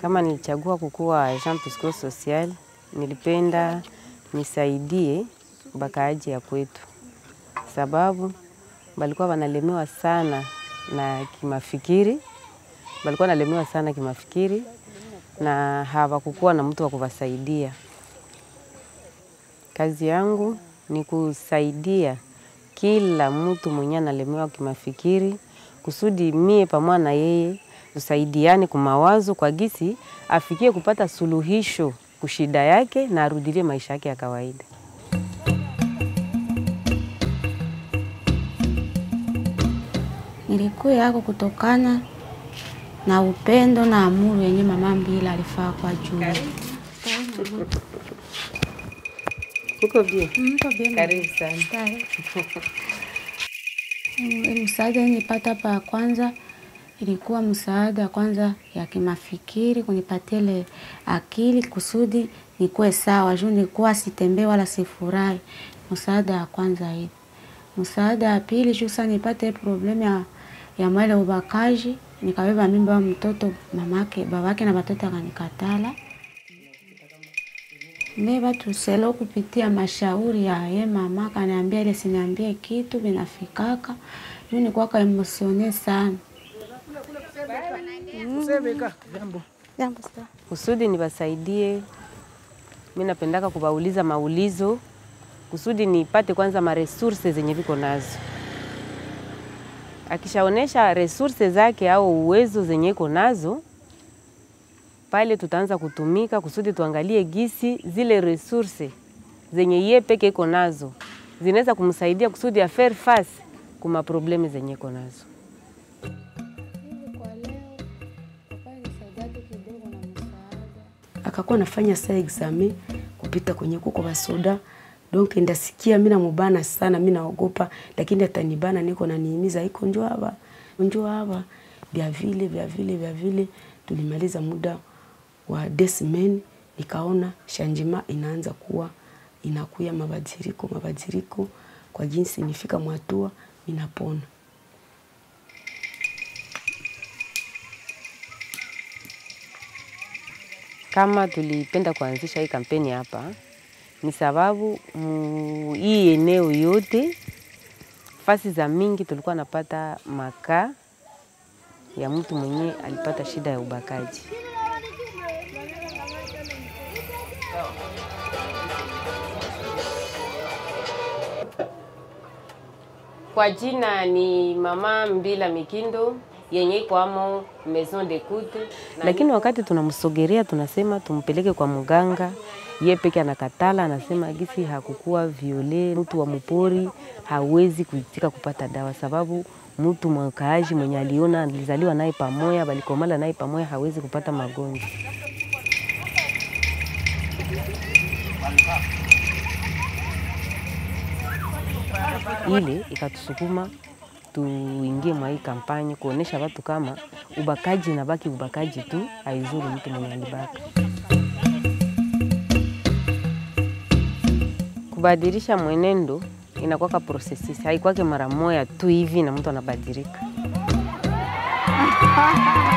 Kama nilichagua kukuwa Jean Pisco Social, nilipenda nisaidie bakaaji ya kwetu, sababu balikuwa wanalemewa sana na kimafikiri, balikuwa wanalemewa sana kimafikiri na hawakukuwa na mtu wa kuwasaidia. Kazi yangu ni kusaidia kila mtu mwenye analemewa kimafikiri, kusudi mie pamoja na yeye tusaidiane kumawazo kwa gisi afikie kupata suluhisho kushida yake na arudilie maisha yake ya kawaida. Nilikuwa yako kutokana na upendo na amuru yenye mama Mbila alifaa kwa juu. Uko bien? Mko bien? Karibu sana. Mm, Msaada nilipata hapa ya kwanza ilikuwa msaada kwanza ya kimafikiri, kunipatia ile akili kusudi nikuwe sawa, juu nilikuwa sitembee wala sifurahi. Msaada ya kwanza hii. Msaada ya pili juu sasa nipate problemu ya, ya mwele ubakaji, nikabeba mimba wa mtoto mamake, babake na watoto akanikatala. Mimi tuselo kupitia mashauri ya ye mama kaniambia ile siniambie kitu binafikaka. Juu nilikuwa ka emosione sana. Jambo sana. kusudi niwasaidie. Mi napendaka kubauliza maulizo kusudi nipate kwanza maresurse zenye viko nazo. Akishaonesha resurse zake au uwezo zenye iko nazo, pale tutaanza kutumika kusudi tuangalie gisi zile resurse zenye ye peke iko nazo zinaweza kumsaidia kusudi ya faire face kuma problemi zenye iko nazo. akakuwa nafanya saa examen kupita kwenye kuko basoda donc ndasikia mimi namubana sana, mimi naogopa, lakini atanibana, niko naniimiza, iko njoo hapa, njoo hapa, vya vile vya vile vya vile. Tulimaliza muda wa deux semaines, nikaona shanjima inaanza kuwa inakuya mabadiliko mabadiliko, kwa jinsi nifika mwatua ninapona. Kama tulipenda kuanzisha hii kampeni hapa ni sababu mm, hii eneo yote fasi za mingi tulikuwa napata makaa ya mtu mwenye alipata shida ya ubakaji. Kwa jina ni Mama Mbila Mikindo yenye iko amo Maison d'Ecoute, lakini wakati tunamsogerea tunasema tumpeleke kwa mganga, ye peke anakatala, anasema gisi hakukuwa viole, mtu wa mpori hawezi kuitika kupata dawa, sababu mtu mwakaaji mwenye aliona alizaliwa naye pamoja, balikomala naye pamoja, hawezi kupata magonjwa. ile ikatusukuma tuingie mwa hii kampani kuonesha watu kama ubakaji nabaki ubakaji tu, haizuru mtu mwenye alibaka. Kubadilisha mwenendo inakwaka processes, haikwake mara moja tu hivi na mtu anabadilika.